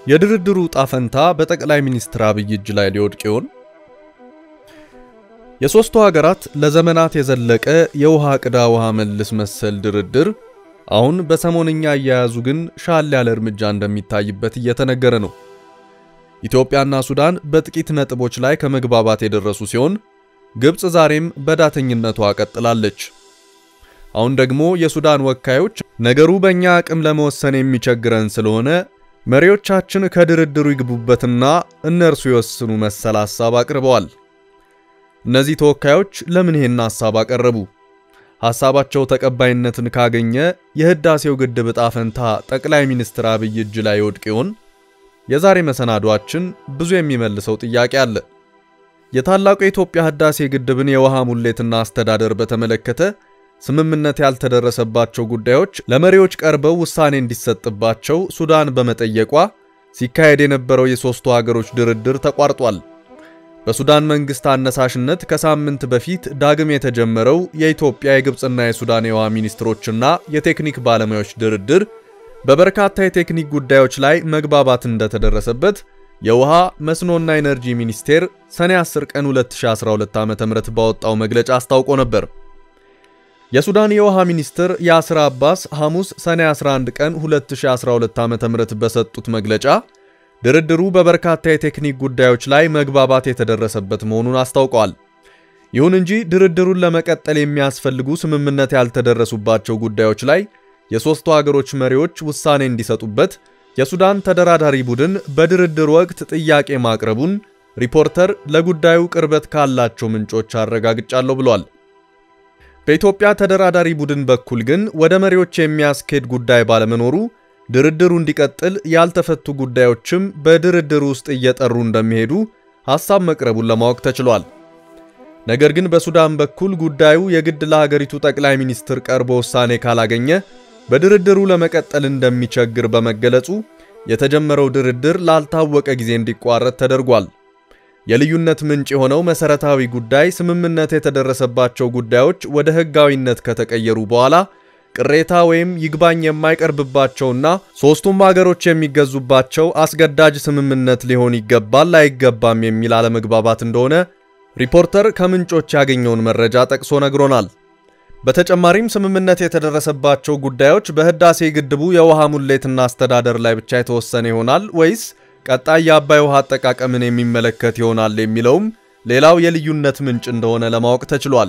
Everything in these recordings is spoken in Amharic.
የድርድሩ ዕጣ ፈንታ በጠቅላይ ሚኒስትር አብይ እጅ ላይ ሊወድቅ ይሆን? የሦስቱ ሀገራት ለዘመናት የዘለቀ የውሃ ቅዳ ውሃ መልስ መሰል ድርድር አሁን በሰሞንኛ አያያዙ ግን ሻል ያለ እርምጃ እንደሚታይበት እየተነገረ ነው። ኢትዮጵያና ሱዳን በጥቂት ነጥቦች ላይ ከመግባባት የደረሱ ሲሆን ግብፅ ዛሬም በዳተኝነቷ ቀጥላለች። አሁን ደግሞ የሱዳን ወካዮች ነገሩ በእኛ አቅም ለመወሰን የሚቸግረን ስለሆነ መሪዎቻችን ከድርድሩ ይግቡበትና እነርሱ ይወስኑ መሰል ሐሳብ አቅርበዋል። እነዚህ ተወካዮች ለምን ይሄን ሐሳብ አቀረቡ? ሐሳባቸው ተቀባይነትን ካገኘ የህዳሴው ግድብ ዕጣ ፈንታ ጠቅላይ ሚኒስትር አብይ እጅ ላይ ይወድቅ ይሆን? የዛሬ መሰናዷችን ብዙ የሚመልሰው ጥያቄ አለ። የታላቁ የኢትዮጵያ ህዳሴ ግድብን የውሃ ሙሌትና አስተዳደር በተመለከተ ስምምነት ያልተደረሰባቸው ጉዳዮች ለመሪዎች ቀርበው ውሳኔ እንዲሰጥባቸው ሱዳን በመጠየቋ ሲካሄድ የነበረው የሦስቱ ሀገሮች ድርድር ተቋርጧል። በሱዳን መንግስት አነሳሽነት ከሳምንት በፊት ዳግም የተጀመረው የኢትዮጵያ የግብፅና የሱዳን የውሃ ሚኒስትሮችና የቴክኒክ ባለሙያዎች ድርድር በበርካታ የቴክኒክ ጉዳዮች ላይ መግባባት እንደተደረሰበት የውሃ መስኖና ኢነርጂ ሚኒስቴር ሰኔ 10 ቀን 2012 ዓ.ም ባወጣው መግለጫ አስታውቆ ነበር። የሱዳን የውሃ ሚኒስትር ያስር አባስ ሐሙስ ሰኔ 11 ቀን 2012 ዓ.ም በሰጡት መግለጫ ድርድሩ በበርካታ የቴክኒክ ጉዳዮች ላይ መግባባት የተደረሰበት መሆኑን አስታውቀዋል። ይሁን እንጂ ድርድሩን ለመቀጠል የሚያስፈልጉ ስምምነት ያልተደረሱባቸው ጉዳዮች ላይ የሦስቱ አገሮች መሪዎች ውሳኔ እንዲሰጡበት የሱዳን ተደራዳሪ ቡድን በድርድር ወቅት ጥያቄ ማቅረቡን ሪፖርተር ለጉዳዩ ቅርበት ካላቸው ምንጮች አረጋግጫለሁ ብሏል። በኢትዮጵያ ተደራዳሪ ቡድን በኩል ግን ወደ መሪዎች የሚያስኬድ ጉዳይ ባለመኖሩ ድርድሩ እንዲቀጥል ያልተፈቱ ጉዳዮችም በድርድሩ ውስጥ እየጠሩ እንደሚሄዱ ሐሳብ መቅረቡን ለማወቅ ተችሏል። ነገር ግን በሱዳን በኩል ጉዳዩ የግድ ለሀገሪቱ ጠቅላይ ሚኒስትር ቀርቦ ውሳኔ ካላገኘ በድርድሩ ለመቀጠል እንደሚቸግር በመገለጹ የተጀመረው ድርድር ላልታወቀ ጊዜ እንዲቋረጥ ተደርጓል። የልዩነት ምንጭ የሆነው መሰረታዊ ጉዳይ ስምምነት የተደረሰባቸው ጉዳዮች ወደ ሕጋዊነት ከተቀየሩ በኋላ ቅሬታ ወይም ይግባኝ የማይቀርብባቸውና ሦስቱም ሀገሮች የሚገዙባቸው አስገዳጅ ስምምነት ሊሆን ይገባል አይገባም የሚል አለመግባባት እንደሆነ ሪፖርተር ከምንጮች ያገኘውን መረጃ ጠቅሶ ነግሮናል። በተጨማሪም ስምምነት የተደረሰባቸው ጉዳዮች በህዳሴ ግድቡ የውሃ ሙሌትና አስተዳደር ላይ ብቻ የተወሰነ ይሆናል ወይስ ቀጣይ የአባይ ውሃ አጠቃቀምን የሚመለከት ይሆናል የሚለውም ሌላው የልዩነት ምንጭ እንደሆነ ለማወቅ ተችሏል።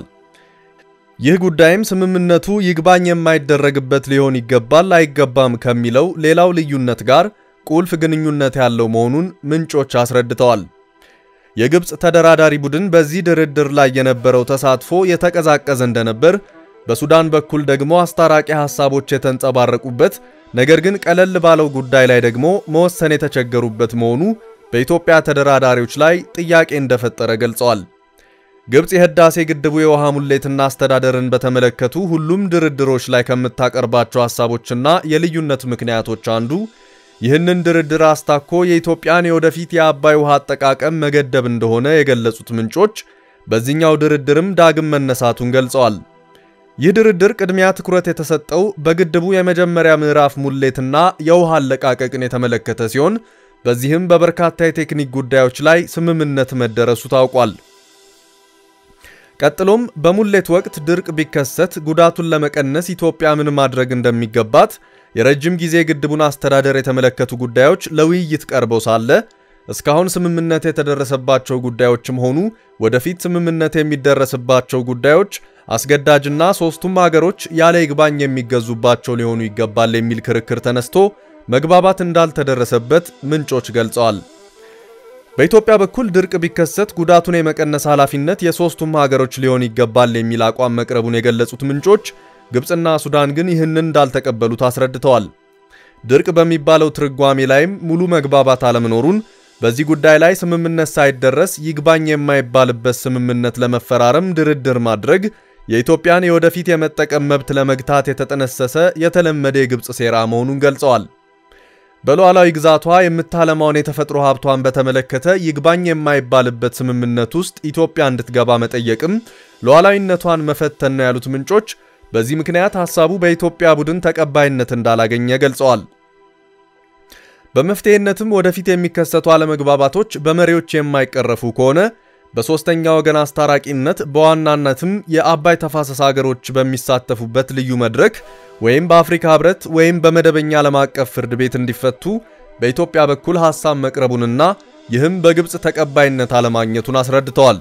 ይህ ጉዳይም ስምምነቱ ይግባኝ የማይደረግበት ሊሆን ይገባል አይገባም ከሚለው ሌላው ልዩነት ጋር ቁልፍ ግንኙነት ያለው መሆኑን ምንጮች አስረድተዋል። የግብፅ ተደራዳሪ ቡድን በዚህ ድርድር ላይ የነበረው ተሳትፎ የተቀዛቀዘ እንደነበር፣ በሱዳን በኩል ደግሞ አስታራቂ ሐሳቦች የተንጸባረቁበት ነገር ግን ቀለል ባለው ጉዳይ ላይ ደግሞ መወሰን የተቸገሩበት መሆኑ በኢትዮጵያ ተደራዳሪዎች ላይ ጥያቄ እንደፈጠረ ገልጸዋል። ግብፅ የህዳሴ ግድቡ የውሃ ሙሌትና አስተዳደርን በተመለከቱ ሁሉም ድርድሮች ላይ ከምታቀርባቸው ሐሳቦችና የልዩነት ምክንያቶች አንዱ ይህንን ድርድር አስታኮ የኢትዮጵያን የወደፊት የአባይ ውሃ አጠቃቀም መገደብ እንደሆነ የገለጹት ምንጮች በዚህኛው ድርድርም ዳግም መነሳቱን ገልጸዋል። ይህ ድርድር ቅድሚያ ትኩረት የተሰጠው በግድቡ የመጀመሪያ ምዕራፍ ሙሌትና የውሃ አለቃቀቅን የተመለከተ ሲሆን በዚህም በበርካታ የቴክኒክ ጉዳዮች ላይ ስምምነት መደረሱ ታውቋል። ቀጥሎም በሙሌት ወቅት ድርቅ ቢከሰት ጉዳቱን ለመቀነስ ኢትዮጵያ ምን ማድረግ እንደሚገባት የረጅም ጊዜ ግድቡን አስተዳደር የተመለከቱ ጉዳዮች ለውይይት ቀርበው ሳለ እስካሁን ስምምነት የተደረሰባቸው ጉዳዮችም ሆኑ ወደፊት ስምምነት የሚደረስባቸው ጉዳዮች አስገዳጅና ሦስቱም ሀገሮች ያለ ይግባኝ የሚገዙባቸው ሊሆኑ ይገባል የሚል ክርክር ተነስቶ መግባባት እንዳልተደረሰበት ምንጮች ገልጸዋል። በኢትዮጵያ በኩል ድርቅ ቢከሰት ጉዳቱን የመቀነስ ኃላፊነት የሦስቱም ሀገሮች ሊሆን ይገባል የሚል አቋም መቅረቡን የገለጹት ምንጮች ግብፅና ሱዳን ግን ይህንን እንዳልተቀበሉት አስረድተዋል። ድርቅ በሚባለው ትርጓሜ ላይም ሙሉ መግባባት አለመኖሩን በዚህ ጉዳይ ላይ ስምምነት ሳይደረስ ይግባኝ የማይባልበት ስምምነት ለመፈራረም ድርድር ማድረግ የኢትዮጵያን የወደፊት የመጠቀም መብት ለመግታት የተጠነሰሰ የተለመደ የግብፅ ሴራ መሆኑን ገልጸዋል። በሉዓላዊ ግዛቷ የምታለማውን የተፈጥሮ ሀብቷን በተመለከተ ይግባኝ የማይባልበት ስምምነት ውስጥ ኢትዮጵያ እንድትገባ መጠየቅም ሉዓላዊነቷን መፈተን ነው ያሉት ምንጮች በዚህ ምክንያት ሐሳቡ በኢትዮጵያ ቡድን ተቀባይነት እንዳላገኘ ገልጸዋል። በመፍትሄነትም ወደፊት የሚከሰቱ አለመግባባቶች በመሪዎች የማይቀረፉ ከሆነ በሦስተኛ ወገን አስታራቂነት በዋናነትም የአባይ ተፋሰስ ሀገሮች በሚሳተፉበት ልዩ መድረክ ወይም በአፍሪካ ህብረት ወይም በመደበኛ ዓለም አቀፍ ፍርድ ቤት እንዲፈቱ በኢትዮጵያ በኩል ሐሳብ መቅረቡንና ይህም በግብፅ ተቀባይነት አለማግኘቱን አስረድተዋል።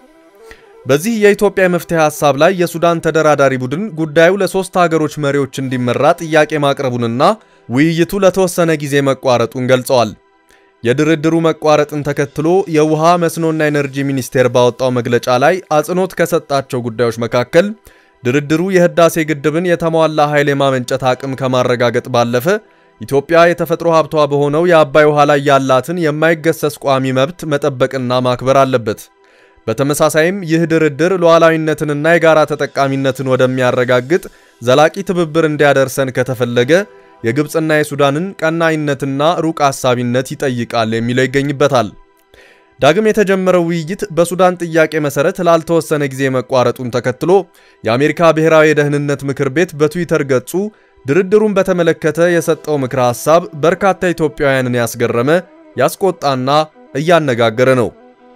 በዚህ የኢትዮጵያ የመፍትሄ ሐሳብ ላይ የሱዳን ተደራዳሪ ቡድን ጉዳዩ ለሦስት ሀገሮች መሪዎች እንዲመራ ጥያቄ ማቅረቡንና ውይይቱ ለተወሰነ ጊዜ መቋረጡን ገልጸዋል። የድርድሩ መቋረጥን ተከትሎ የውሃ መስኖና ኤነርጂ ሚኒስቴር ባወጣው መግለጫ ላይ አጽንኦት ከሰጣቸው ጉዳዮች መካከል ድርድሩ የህዳሴ ግድብን የተሟላ ኃይል የማመንጨት አቅም ከማረጋገጥ ባለፈ ኢትዮጵያ የተፈጥሮ ሀብቷ በሆነው የአባይ ውሃ ላይ ያላትን የማይገሰስ ቋሚ መብት መጠበቅና ማክበር አለበት። በተመሳሳይም ይህ ድርድር ሉዓላዊነትንና የጋራ ተጠቃሚነትን ወደሚያረጋግጥ ዘላቂ ትብብር እንዲያደርሰን ከተፈለገ የግብፅና የሱዳንን ቀናይነትና ሩቅ አሳቢነት ይጠይቃል የሚለው ይገኝበታል። ዳግም የተጀመረው ውይይት በሱዳን ጥያቄ መሰረት ላልተወሰነ ጊዜ መቋረጡን ተከትሎ የአሜሪካ ብሔራዊ የደህንነት ምክር ቤት በትዊተር ገጹ ድርድሩን በተመለከተ የሰጠው ምክረ ሐሳብ በርካታ ኢትዮጵያውያንን ያስገረመ፣ ያስቆጣና እያነጋገረ ነው።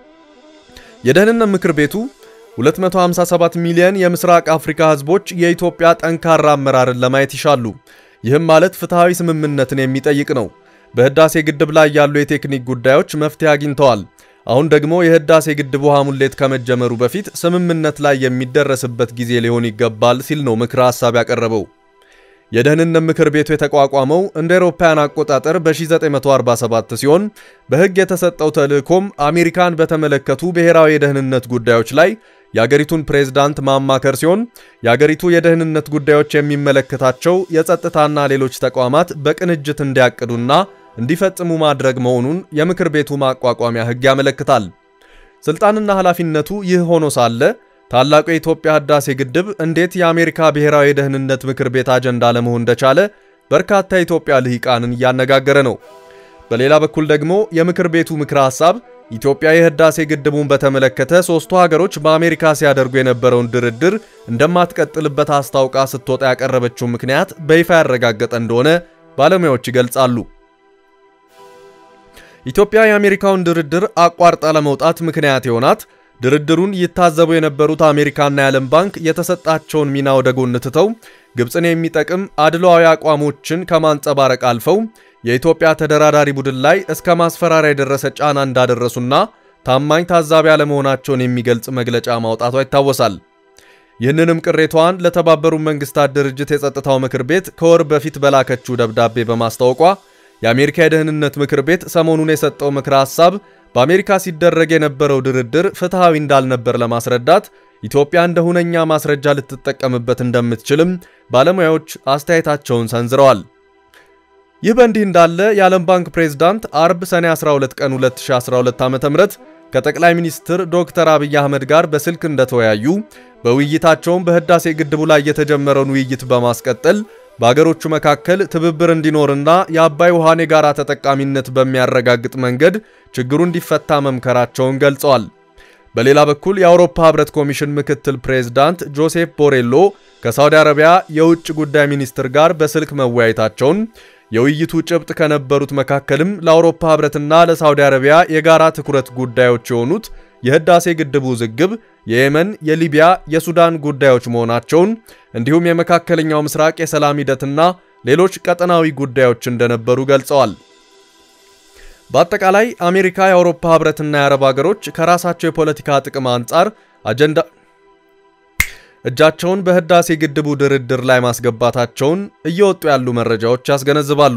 የደህንነት ምክር ቤቱ 257 ሚሊዮን የምስራቅ አፍሪካ ህዝቦች የኢትዮጵያ ጠንካራ አመራርን ለማየት ይሻሉ። ይህም ማለት ፍትሐዊ ስምምነትን የሚጠይቅ ነው። በህዳሴ ግድብ ላይ ያሉ የቴክኒክ ጉዳዮች መፍትሄ አግኝተዋል። አሁን ደግሞ የህዳሴ ግድብ ውሃ ሙሌት ከመጀመሩ በፊት ስምምነት ላይ የሚደረስበት ጊዜ ሊሆን ይገባል ሲል ነው ምክረ ሐሳብ ያቀረበው። የደህንነት ምክር ቤቱ የተቋቋመው እንደ አውሮፓውያን አቆጣጠር በ1947 ሲሆን በህግ የተሰጠው ተልእኮም አሜሪካን በተመለከቱ ብሔራዊ የደህንነት ጉዳዮች ላይ የአገሪቱን ፕሬዝዳንት ማማከር ሲሆን የአገሪቱ የደህንነት ጉዳዮች የሚመለከታቸው የጸጥታና ሌሎች ተቋማት በቅንጅት እንዲያቅዱና እንዲፈጽሙ ማድረግ መሆኑን የምክር ቤቱ ማቋቋሚያ ህግ ያመለክታል። ስልጣንና ኃላፊነቱ ይህ ሆኖ ሳለ ታላቁ የኢትዮጵያ ህዳሴ ግድብ እንዴት የአሜሪካ ብሔራዊ የደህንነት ምክር ቤት አጀንዳ ለመሆን እንደቻለ በርካታ የኢትዮጵያ ልሂቃንን እያነጋገረ ነው። በሌላ በኩል ደግሞ የምክር ቤቱ ምክረ ሐሳብ ኢትዮጵያ የህዳሴ ግድቡን በተመለከተ ሦስቱ ሀገሮች በአሜሪካ ሲያደርጉ የነበረውን ድርድር እንደማትቀጥልበት አስታውቃ ስትወጣ ያቀረበችው ምክንያት በይፋ ያረጋገጠ እንደሆነ ባለሙያዎች ይገልጻሉ። ኢትዮጵያ የአሜሪካውን ድርድር አቋርጣ ለመውጣት ምክንያት የሆናት ድርድሩን ይታዘቡ የነበሩት አሜሪካና የዓለም ባንክ የተሰጣቸውን ሚና ወደ ጎን ትተው ግብፅን የሚጠቅም አድሏዊ አቋሞችን ከማንጸባረቅ አልፈው የኢትዮጵያ ተደራዳሪ ቡድን ላይ እስከ ማስፈራሪያ የደረሰ ጫና እንዳደረሱና ታማኝ ታዛቢ አለመሆናቸውን የሚገልጽ መግለጫ ማውጣቷ ይታወሳል። ይህንንም ቅሬታዋን ለተባበሩት መንግስታት ድርጅት የጸጥታው ምክር ቤት ከወር በፊት በላከችው ደብዳቤ በማስታወቋ የአሜሪካ የደህንነት ምክር ቤት ሰሞኑን የሰጠው ምክረ ሐሳብ በአሜሪካ ሲደረግ የነበረው ድርድር ፍትሐዊ እንዳልነበር ለማስረዳት ኢትዮጵያ እንደ ሁነኛ ማስረጃ ልትጠቀምበት እንደምትችልም ባለሙያዎች አስተያየታቸውን ሰንዝረዋል። ይህ በእንዲህ እንዳለ የዓለም ባንክ ፕሬዝዳንት አርብ ሰኔ 12 ቀን 2012 ዓ.ም ከጠቅላይ ሚኒስትር ዶክተር አብይ አህመድ ጋር በስልክ እንደተወያዩ በውይይታቸውም በህዳሴ ግድቡ ላይ የተጀመረውን ውይይት በማስቀጠል በአገሮቹ መካከል ትብብር እንዲኖርና የአባይ ውሃን የጋራ ተጠቃሚነት በሚያረጋግጥ መንገድ ችግሩ እንዲፈታ መምከራቸውን ገልጸዋል። በሌላ በኩል የአውሮፓ ህብረት ኮሚሽን ምክትል ፕሬዝዳንት ጆሴፍ ቦሬሎ ከሳውዲ አረቢያ የውጭ ጉዳይ ሚኒስትር ጋር በስልክ መወያየታቸውን የውይይቱ ጭብጥ ከነበሩት መካከልም ለአውሮፓ ህብረትና ለሳውዲ አረቢያ የጋራ ትኩረት ጉዳዮች የሆኑት የህዳሴ ግድቡ ውዝግብ፣ የየመን፣ የሊቢያ፣ የሱዳን ጉዳዮች መሆናቸውን እንዲሁም የመካከለኛው ምስራቅ የሰላም ሂደትና ሌሎች ቀጠናዊ ጉዳዮች እንደነበሩ ገልጸዋል። በአጠቃላይ አሜሪካ፣ የአውሮፓ ህብረትና የአረብ ሀገሮች ከራሳቸው የፖለቲካ ጥቅም አንጻር አጀንዳ እጃቸውን በህዳሴ ግድቡ ድርድር ላይ ማስገባታቸውን እየወጡ ያሉ መረጃዎች ያስገነዝባሉ።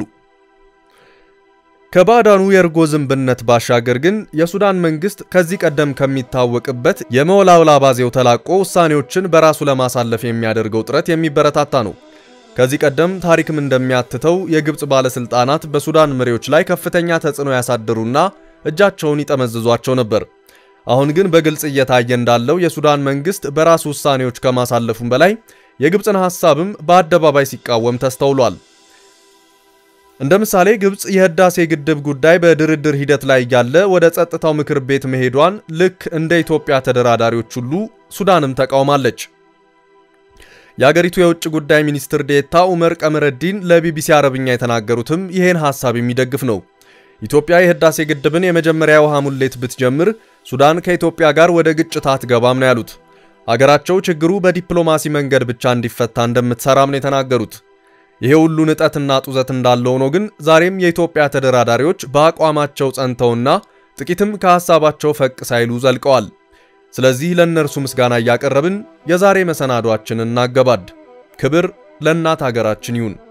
ከባዕዳኑ የእርጎ ዝንብነት ባሻገር ግን የሱዳን መንግስት ከዚህ ቀደም ከሚታወቅበት የመወላወል አባዜው ተላቆ ውሳኔዎችን በራሱ ለማሳለፍ የሚያደርገው ጥረት የሚበረታታ ነው። ከዚህ ቀደም ታሪክም እንደሚያትተው የግብፅ ባለስልጣናት በሱዳን መሪዎች ላይ ከፍተኛ ተጽዕኖ ያሳድሩና እጃቸውን ይጠመዝዟቸው ነበር። አሁን ግን በግልጽ እየታየ እንዳለው የሱዳን መንግስት በራሱ ውሳኔዎች ከማሳለፉም በላይ የግብፅን ሐሳብም በአደባባይ ሲቃወም ተስተውሏል። እንደ ምሳሌ ግብፅ የህዳሴ ግድብ ጉዳይ በድርድር ሂደት ላይ እያለ ወደ ጸጥታው ምክር ቤት መሄዷን ልክ እንደ ኢትዮጵያ ተደራዳሪዎች ሁሉ ሱዳንም ተቃውማለች። የአገሪቱ የውጭ ጉዳይ ሚኒስትር ዴታ ኡመር ቀመረዲን ለቢቢሲ አረብኛ የተናገሩትም ይሄን ሐሳብ የሚደግፍ ነው። ኢትዮጵያ የህዳሴ ግድብን የመጀመሪያ ውሃ ሙሌት ብትጀምር ሱዳን ከኢትዮጵያ ጋር ወደ ግጭት አትገባም ነው ያሉት። አገራቸው ችግሩ በዲፕሎማሲ መንገድ ብቻ እንዲፈታ እንደምትሰራም ነው የተናገሩት። ይሄ ሁሉ ንጠትና ጡዘት እንዳለ ሆኖ ግን ዛሬም የኢትዮጵያ ተደራዳሪዎች በአቋማቸው ጸንተውና ጥቂትም ከሐሳባቸው ፈቅ ሳይሉ ዘልቀዋል። ስለዚህ ለእነርሱ ምስጋና እያቀረብን የዛሬ መሰናዷችንን እናገባድ። ክብር ለእናት አገራችን ይሁን።